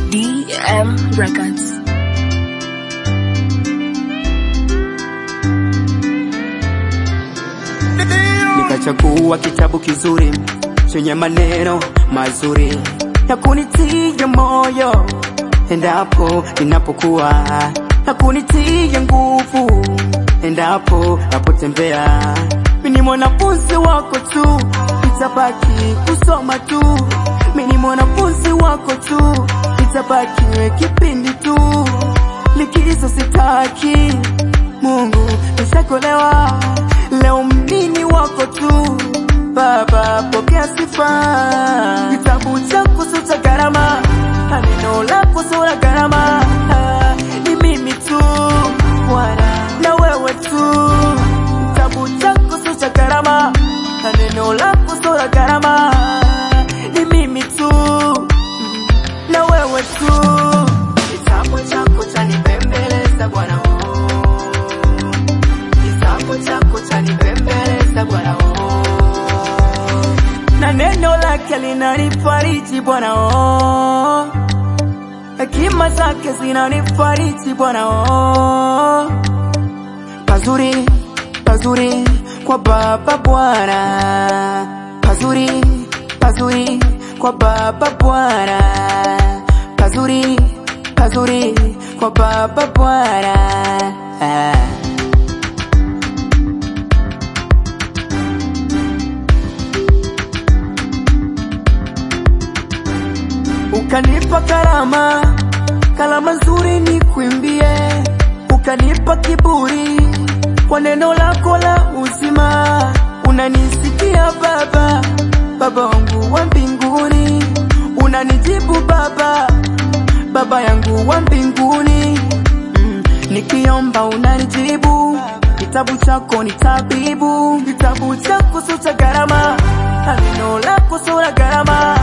DM Records. Nikachagua kitabu kizuri chenye maneno mazuri ya kunitia moyo endapo ninapokuwa na kunitia nguvu endapo napotembea. Mimi ni mwanafunzi wako tu, nitabaki kusoma tu. Mimi ni mwanafunzi wako tu, nitabaki kipindi tu, likizo sitaki. Mungu nishakolewa, leo mnini wako tu Baba, pokea sifa. Kitabu chako sio cha gharama, na neno lako sio la gharama. Ah, Ni mimi tu Bwana, na wewe tu. Kitabu chako sio cha gharama, na neno lako sio la gharama. Ni mimi tu na wewe tu. Kitabu chako chanipembeleza Bwana, oh. Kitabu chako chanipembeleza Bwana, oh na neno lake linanifariji Bwana oh. Hekima zake zinanifariji Bwana oh. Pazuri, pazuri kwa Baba Bwana, pazuri, pazuri kwa Baba Bwana, pazuri, pazuri kwa Baba Bwana ah. ukanipa karama, karama nzuri ni kuimbie, ukanipa kiburi kwa neno lako la uzima. Unanisikia Baba, Baba wangu wa mbinguni, unanijibu Baba, Baba yangu wa mbinguni. Mm, nikiomba unanijibu, kitabu chako ni tabibu, kitabu chako sio cha gharama, na neno lako sio la gharama